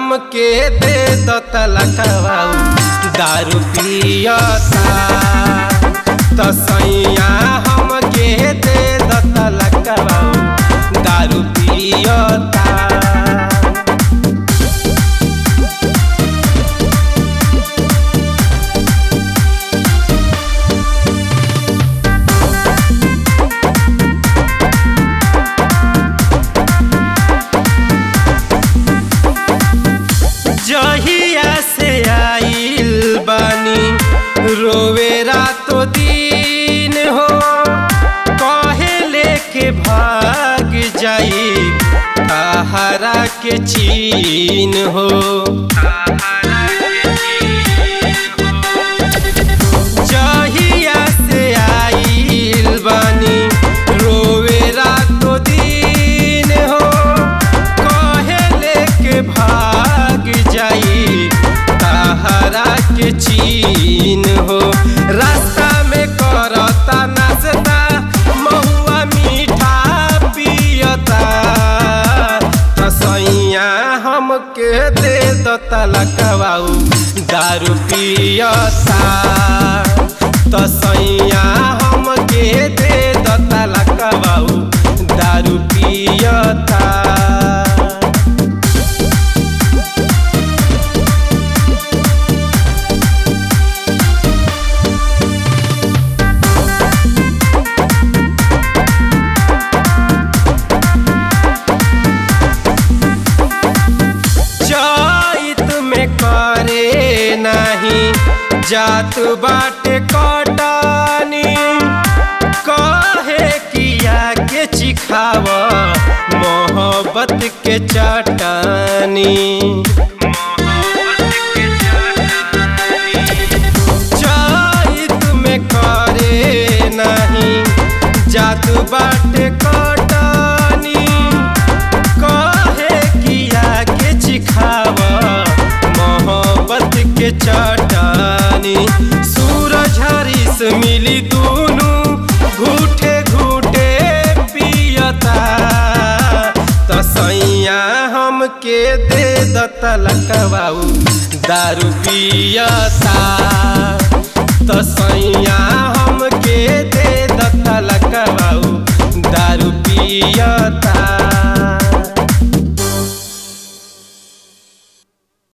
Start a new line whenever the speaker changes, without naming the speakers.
हमके दे दो तलकवाऊ दारू पियता तो सैया हमके दे दो तलकवाऊ दारू पियता जहिया से आइल बानी रोवे रातो दिन हो कहे लेके भाग जाई तहरा के चीन हो जहिया से आइल बानी रोवे रातो दिन हो कहे लेके भाग जाई तहरा के चीन हो रास्ता में करता नाचता महुआ मीठा पियता तसैया हमके दे दो तलकवाऊ दारू पियता तसैया हमके दे दो तलकवाऊ दारू पियता चैत में करे नहीं जात बाटे कटानी कहे किया के चिखाव मोहब्बत के चटानी चैत में करे नहीं जात बाटे कटानी कहे किया के चिखाव मोहब्बत के चटानी सूरज हरीस मिली दूनु घूटे घूटे पियता तसैया हमके दे दतलकवाऊ दारू पियता तसैया